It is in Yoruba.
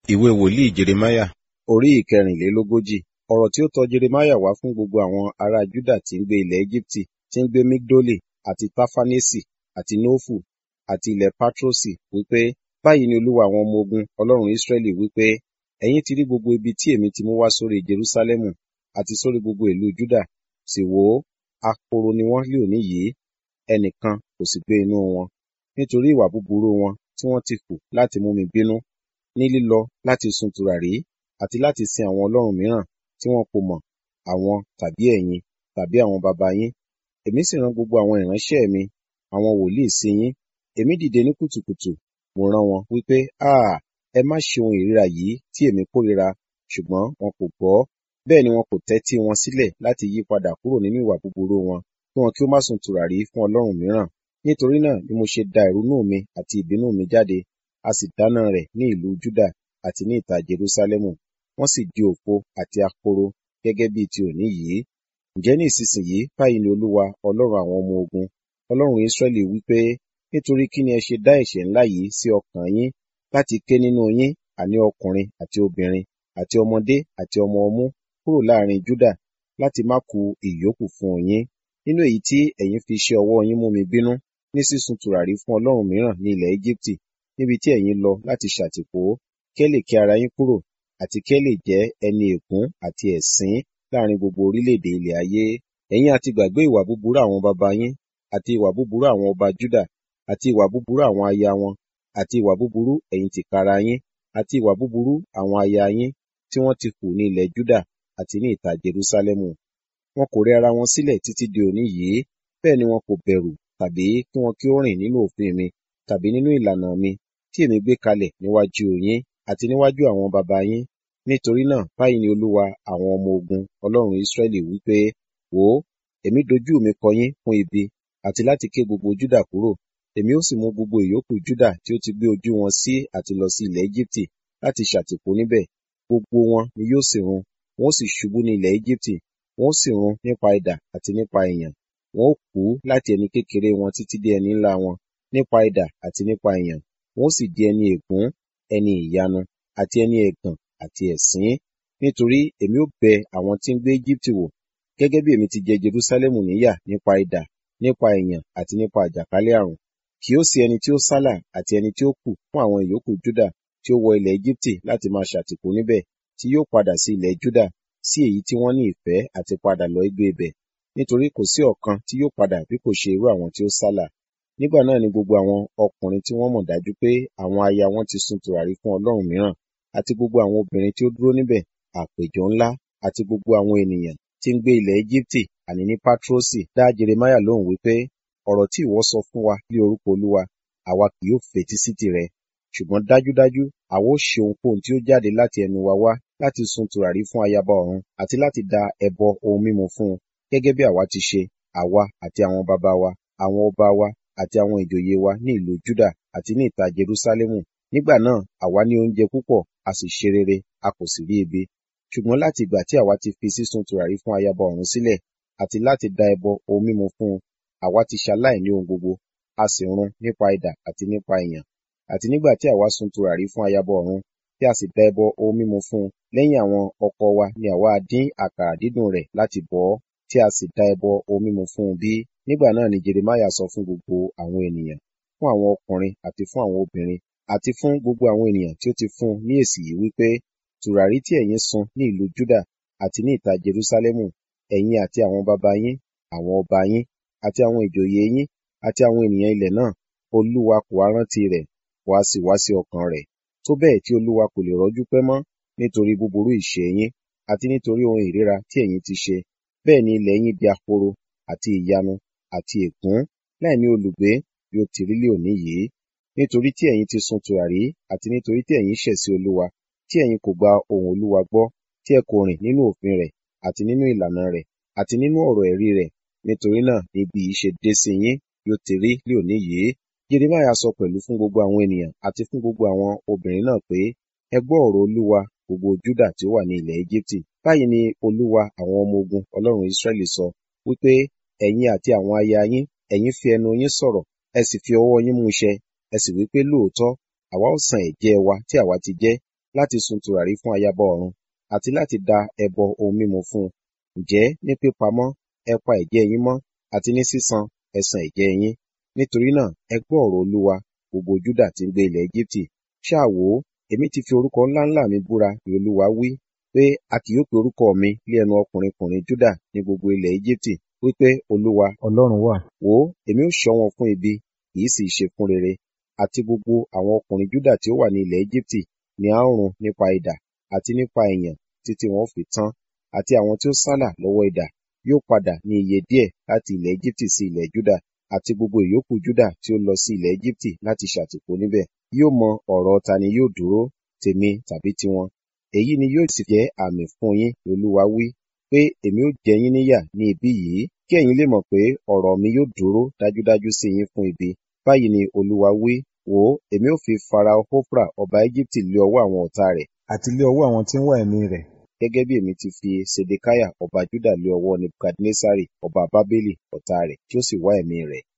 Ìwé wòlíì Jeremáyà orí ìkẹrìnlélógójì. Ọ̀rọ̀ tí ó tọ Jeremáyà wá fún gbogbo àwọn ará Júdà tí ń gbé ilẹ̀ Ejibiti, tí ń gbé Migdoli, àti Tafanesi, àti Nofu, àti ilẹ̀ Patrosi, wípé, Báyìí ni Olúwa àwọn ọmọ ogun, Ọlọ́run Israẹli wípé, ẹ̀yin ti rí gbogbo ibi tí èmi ti mú wá sórí Jerúsálẹ́mù, àti sórí gbogbo ìlú Júdà, sì wò ó, ahoro ni wọ́n lé òní yìí, ẹnìkan kò sì gbé inú wọn, nítorí ìwà búburú wọn tí wọ́n ti hù láti mú mi bínú, ní lílọ láti sun tùràrí, àti láti sin àwọn ọlọ́run mìíràn tí wọn kò mọ̀, àwọn tàbí ẹ̀yin, tàbí àwọn baba yín. Èmi sì rán gbogbo àwọn ìránṣẹ́ mi, àwọn wòlíì sí yín. Èmi dìde ní kùtùkùtù, mo rán wọn, wípé, Áà! Ẹ má ṣe ohun ìríra yìí tí èmi kórìíra, ṣùgbọ́n wọn kò gbọ́. Bẹ́ẹ̀ ni wọn kò tẹ́tí wọn sílẹ̀ láti yí padà kúrò nínú ìwà búburú wọn, kí wọn kí ó má sun tùràrí fún ọlọ́run mìíràn. Nítorí náà ni mo ṣe da ìrunú mi àti ìbínú mi jáde, a sì dáná rẹ̀ ní ìlú Júdà àti ní ìta Jerúsálẹ́mù. Wọ́n sì di òfo àti ahoro gẹ́gẹ́ bí ti òní yìí. Ǹjẹ́ ní ìsinsìnyí báyìí ni Olúwa, Ọlọ́run àwọn ọmọ ogun, Ọlọ́run Israẹli wí pé, nítorí kí ni ẹ ṣe dá ẹ̀ṣẹ̀ ńlá yìí sí ọkàn yín, láti ké nínú yín, àní ọkùnrin àti obìnrin, àti ọmọdé àti ọmọ ọmú, kúrò láàrin Júdà, láti má ku ìyókù fún yín, nínú èyí tí ẹ̀yin fi iṣẹ́ ọwọ́ yín mú mi bínú, ní sísun tùràrí fún ọlọ́run mìíràn ní ilẹ̀ Ejibiti, níbi tí ẹ̀yin lọ láti ṣàtìpó, kí ẹ lè ké ara yín kúrò, àti kí ẹ lè jẹ́ ẹni ègún àti ẹ̀sín láàrin gbogbo orílẹ̀-èdè ilẹ̀ ayé. Ẹ̀yin ha ti gbàgbé ìwà búburú àwọn baba yín, àti ìwà búburú àwọn ọba Júdà, àti ìwà búburú àwọn aya wọn, àti ìwà búburú ẹ̀yin tìkára yín, àti ìwà búburú àwọn aya yín tí wọ́n ti hù ní ilẹ̀ Júdà àti ní ìta Jerúsálẹ́mù. Wọn kò rẹ ara wọn sílẹ̀ títí di òní yìí, bẹ́ẹ̀ ni wọn kò bẹ̀rù tàbí kí wọn kí ó rìn nínú òfin mi, tàbí nínú ìlànà mi tí èmi gbé kalẹ̀ níwájú yín àti níwájú àwọn baba yín. Nítorí náà báyìí ni Olúwa àwọn ọmọ ogun, Ọlọ́run Israẹli wí pé, wò ó, èmi dojú mi kọ yín fún ibi, àti láti ké gbogbo Júdà kúrò. Èmi ó sì mú gbogbo ìyókù Júdà tí ó ti gbé ojú wọn sí àti lọ sí ilẹ̀ Ejibiti láti ṣàtìpó níbẹ̀. Gbogbo wọn ni yóò sì run, wọn ó sì ṣubú ní ilẹ̀ Ejibiti, wọn ó sì run nípa idà àti nípa ìyàn. Wọn ó kú láti ẹni kékeré wọn títí dé ẹni ńlá wọn, nípa idà àti nípa ìyàn. Wọn ó sì di ẹni ègún, ẹni ìyanu, àti ẹni ẹ̀gàn àti ẹ̀sín. Nítorí èmi ó bẹ àwọn tí ń gbé Ejibiti wò, gẹ́gẹ́ bí èmi ti jẹ Jerúsálẹ́mù níyà nípa idà, nípa ìyàn àti nípa àjàkálẹ̀ àrùn. Kì yóò sí ẹni tí ó sálà àti ẹni tí ó kù fún àwọn ìyókù Júdà tí ó wọ ilẹ̀ Ejibiti láti máa ṣàtìpó níbẹ̀, tí yóò padà sí ilẹ̀ Júdà, sí èyí tí wọ́n ní ìfẹ́ àti padà lọ gbé ibẹ̀. Nítorí kò sí ọ̀kan tí yóò padà bí kò ṣe irú àwọn tí ó sálà. Nígbà náà ni gbogbo àwọn ọkùnrin tí wọ́n mọ̀ dájú pé àwọn aya wọn ti sun tùràrí fún ọlọ́run mìíràn, àti gbogbo àwọn obìnrin tí ó dúró níbẹ̀, àpéjọ ńlá, àti gbogbo àwọn ènìyàn tí ń gbé ilẹ̀ Ejibiti, àní ní Patrosi, dá Jeremáyà lóhùn wípé, ọ̀rọ̀ tí ìwọ sọ fún wa ní orúkọ Olúwa, àwa kì yóò fetí sí tìrẹ. Ṣùgbọ́n dájúdájú àwa ó ṣe ohunkóhun tí ó jáde láti ẹnu wa wá láti sun tùràrí fún ayaba ọ̀run, àti láti da ẹbọ ohun mímu fún un, gẹ́gẹ́ bí àwa ti ṣe, àwa àti àwọn baba wa, àwọn ọba wa, àti àwọn ìjòyè wa ní ìlú Júdà àti ní ìta Jerúsálẹ́mù. Nígbà náà àwa ní oúnjẹ púpọ̀, a sì ṣe rere, a kò sì rí ebi. Ṣùgbọ́n láti ìgbà tí àwa ti fi sísun tùràrí fún ayaba ọ̀run sílẹ̀, àti láti da ẹbọ ohun mímu fún un, àwa ti ṣaláìní ohun gbogbo, a sì run nípa idà àti nípa ìyàn. Àti nígbà tí àwa sun tùràrí fún ayaba ọ̀run, tí a sì da ẹbọ ohun mímu fún un, lẹ́yìn àwọn ọkọ wa ni àwa dín àkàrà dídùn rẹ̀ láti bọ̀ ọ́, tí a sì da ẹbọ ohun mímu fún un bí. Nígbà náà ni Jeremáyà sọ fún gbogbo àwọn ènìyàn, fún àwọn ọkùnrin àti fún àwọn obìnrin, àti fún gbogbo àwọn ènìyàn tí ó ti fún ní èsì yìí wípé, tùràrí tí ẹ̀yin sun ní ìlú Júdà àti ní ìta Jerúsálẹ́mù, ẹ̀yin àti àwọn baba yín, àwọn ọba yín, àti àwọn ìjòyè yín, àti àwọn ènìyàn ilẹ̀ náà, Olúwa kò ha rántí rẹ̀, kò ha sì wá sí ọkàn rẹ̀, tó bẹ́ẹ̀ tí Olúwa kò lè rọ́jú pẹ́ mọ́, nítorí búburú ìṣe yín, àti nítorí ohun ìríra tí ẹ̀yin ti ṣe. Bẹ́ẹ̀ ni ilẹ̀ yín di ahoro, àti ìyanu, àti ègún, láìní olùgbé, bí ó ti rí lé òní yìí. Nítorí tí ẹ̀yin ti sun tùràrí, àti nítorí tí ẹ̀yin ṣẹ̀ sí Olúwa, tí ẹ̀yin kò gba ohùn Olúwa gbọ́, tí ẹ kò rìn nínú òfin rẹ̀, àti nínú ìlànà rẹ̀, àti nínú ọ̀rọ̀ ẹ̀rí rẹ̀. Nítorí náà ni ibi yìí ṣe dé sí yín, bí ó ti rí lé òní yìí. Jeremáyà sọ pẹ̀lú fún gbogbo àwọn ènìyàn àti fún gbogbo àwọn obìnrin náà pé, ẹ gbọ́ ọ̀rọ̀ Olúwa, gbogbo Júdà tí ó wà ní ilẹ̀ Ejibiti. Báyìí ni Olúwa àwọn ọmọ ogun, Ọlọ́run Israẹli sọ, wípé ẹ̀yin àti àwọn aya yín, ẹ̀yin fi ẹnu yín sọ̀rọ̀, ẹ sì fi ọwọ́ yín mú ṣẹ, ẹ sì wípé lóòótọ́, àwa ó san ẹ̀jẹ́ wa tí àwa ti jẹ́, láti sun tùràrí fún ayaba ọ̀run àti láti da ẹbọ ohun mímu fún un. Ǹjẹ́ ní pípamọ́ ẹ pa ẹ̀jẹ́ yín mọ́ àti ní sísan ẹ san ẹ̀jẹ́ yín. Nítorí náà ẹ gbọ́ ọ̀rọ̀ Olúwa gbogbo Júdà tí ń gbé ilẹ̀ Égíptì. Ṣáà wò ó, èmi ti fi orúkọ ńláńlá mi búra ni Olúwa wí pé a kì yóò pe orúkọ mi lé ẹnu ọkùnrin-kùnrin Júdà ní gbogbo ilẹ̀ Égíptì wípé Olúwa Ọlọ́run wà. Wò ó, èmi ó ṣọ́ wọn fún ibi, kì í sì í ṣe fún rere. Àti gbogbo àwọn ọkùnrin Júdà tí ó wà ní ilẹ̀ Égíptì ni a ó run nípa idà àti nípa ìyàn títí wọn ó fi tán. Àti àwọn tí ó sálà lọ́wọ́ idà yóò padà ní iye díẹ̀ láti ilẹ̀ Égíptì sí ilẹ̀ Júdà àti gbogbo ìyókù Júdà tí ó lọ sí ilẹ̀ Égíptì láti ṣàtìpó níbẹ̀. Yóò mọ ọ̀rọ̀ ta ni yóò dúró, tèmi tàbí tiwọn. Èyí ni yóò sì jẹ́ àmì fún yín, ni Olúwa wí, pé èmi ó jẹ yín níyà ní ibí yìí, kí ẹ̀yin lè mọ̀ pé ọ̀rọ̀ mi yóò dúró dájúdájú sí yín fún ibi. Báyìí ni Olúwa wí, wò ó, èmi ó fi Farao Hofra ọba Égíptì lé ọwọ́ àwọn ọ̀tá rẹ̀ àti lé ọwọ́ àwọn tí ń wá ẹ̀mí rẹ̀, gẹ́gẹ́ bí èmi ti fi Sedekiah ọba Júdà lé ọwọ́ Nebukadnessari ọba Bábélì ọ̀tá rẹ̀ tí ó sì wá ẹ̀mí rẹ̀.